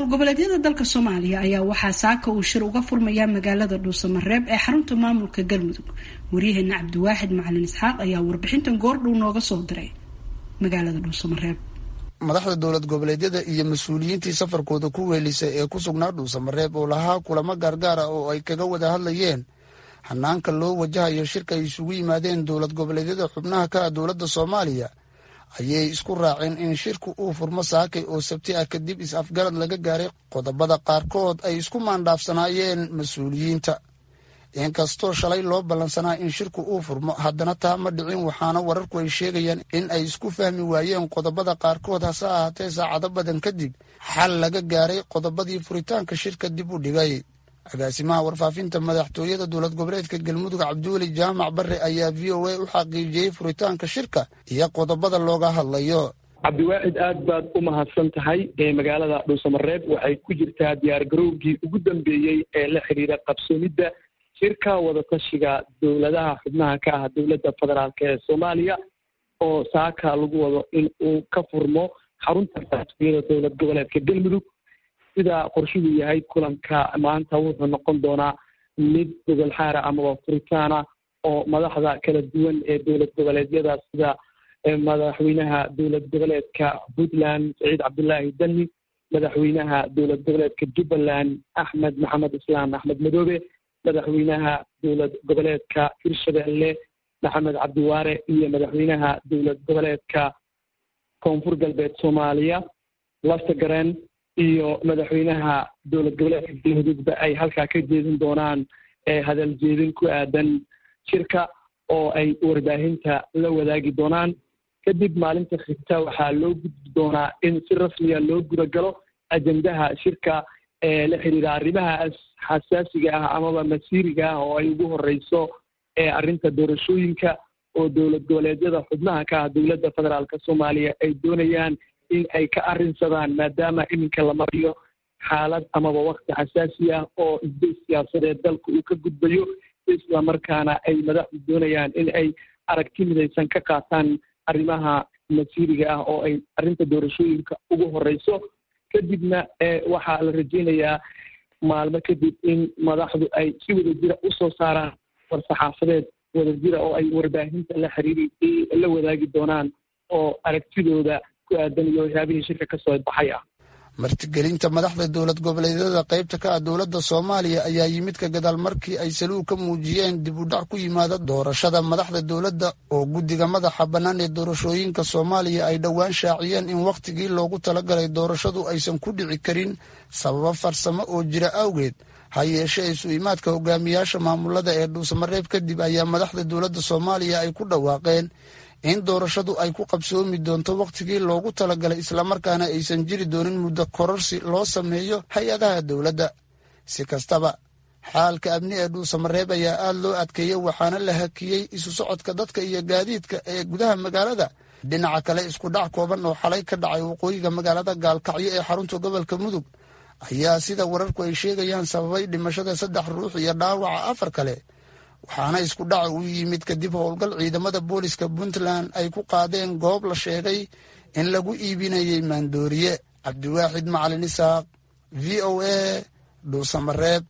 maamul goboleedyada dalka soomaaliya ayaa waxaa saaka uu shir uga furmayaa magaalada dhuusamareeb ee xarunta maamulka galmudug waryaheena cabdiwaaxid macalin isxaaq ayaa warbixintan goordhow nooga soo diray magaalada dhuusamareeb madaxda dowlad goboleedyada iyo mas-uuliyiintii safarkooda ku weelisay ee ku sugnaa dhuusamareeb oo lahaa kulamo gaargaara oo ay kaga wada hadlayeen hanaanka loo wajahayo shirka ay isugu yimaadeen dowlad goboleedyada xubnaha ka ah dowladda soomaaliya ayay isku raaceen in shirku uu furmo saakay oo sabti ah kadib is-afgarad laga gaaray qodobada qaarkood ay isku maandhaafsanaayeen mas-uuliyiinta inkastoo shalay loo ballansanaa in shirku uu furmo haddana taa ma dhicin waxaana wararku ay sheegayaan in ay isku fahmi waayeen qodobada qaarkood hase ahaatee saacado badan kadib xal laga gaaray qodobadii furitaanka shirka dib u dhigay agaasimaha warfaafinta madaxtooyada dowlad goboleedka galmudug cabdiweli jaamac bare ayaa v o a u xaqiijiyey furitaanka shirka iyo qodobada looga hadlayo cabdiwaaxid aad baad u mahadsan tahay magaalada dhuusamareeb waxay ku jirtaa diyaargarowgii ugu dambeeyey ee la xiriira qabsoomidda shirka wadatashiga dowladaha xubnaha ka ah dowladda federaalk ee soomaaliya oo saaka lagu wado in uu ka furmo xarunta madaxtooyada dowlad goboleedka galmudug sida qorshuhu yahay kulanka maanta wuxuu noqon doonaa mid gogol xaara amaba furitaana oo madaxda kala duwan ee dowlad goboleedyada sida madaxweynaha dowlad goboleedka puntland saciid cabdullaahi dani madaxweynaha dowlad goboleedka jubbaland axmed maxamed islaam axmed madoobe madaxweynaha dowlad goboleedka hirshabelle maxamed cabdiwaare iyo madaxweynaha dowlad goboleedka koonfur galbeed soomaaliya laftagareen iyo madaxweynaha dowlad goboleedka galmudugba ay halkaa ka jeedin doonaan hadal jeedin ku aadan shirka oo ay warbaahinta la wadaagi doonaan kadib maalinta xigta waxaa loo gudbi doonaa in si rasmiya loo gudagalo ajendaha shirka ee la xiriira arrimaha xasaasiga ah amaba masiiriga ah oo ay ugu horeyso arrinta doorashooyinka oo dowlad goboleedyada xubnaha ka ah dowladda federaalk soomaaliya ay doonayaan in ay ka arrinsadaan maadaama iminka la mariyo xaalad amaba wakti xasaasi ah oo isbay siyaasadeed dalka uu ka gudbayo isla markaana ay madaxdu doonayaan in ay aragti midaysan ka qaataan arrimaha masiiriga ah oo ay arrinta doorashooyinka ugu horeyso kadibna waxaa la rajeynayaa maalmo kadib in madaxdu ay si wadajira usoo saaraan war-saxaafadeed wadajira oo ay warbaahinta la xiriiri la wadaagi doonaan oo aragtidooda ku aadan iyo waxyaabihii shirka kasoo baxay ah martigelinta madaxda dowlad goboleedyada qaybta ka ah dowladda soomaaliya ayaa yimid ka gadaal markii ay saluug ka muujiyeen dib u dhac ku yimaada doorashada madaxda dowladda oo guddiga madaxa bannaan ee doorashooyinka soomaaliya ay dhowaan shaaciyeen in wakhtigii loogu talagalay doorashadu aysan ku dhici karin sababo farsamo oo jira awgeed ha yeeshee isu imaadka hogaamiyaasha maamulada ee dhuusamareeb kadib ayaa madaxda dowladda soomaaliya ay ku dhawaaqeen in doorashadu ay ku qabsoomi doonto wakhtigii loogu talagalay islamarkaana aysan jiri doonin muddo kororsi loo sameeyo hay-adaha dowladda si kastaba xaalka amni ee dhuusamareeb ayaa aad loo adkeeyey waxaana la hakiyey isu socodka dadka iyo gaadiidka ee gudaha magaalada dhinaca kale isku dhac kooban oo xalay ka dhacay waqooyiga magaalada gaalkacyo ee xarunta gobolka mudug ayaa sida wararku ay sheegayaan sababay dhimashada saddex ruux iyo dhaawaca afar kale waxaana isku dhaca uu yimid kadib howlgal ciidamada booliska puntland ay ku qaadeen goob la sheegay in lagu iibinayay maandooriye cabdiwaaxid macalin isaaq v o a dhuusamareeb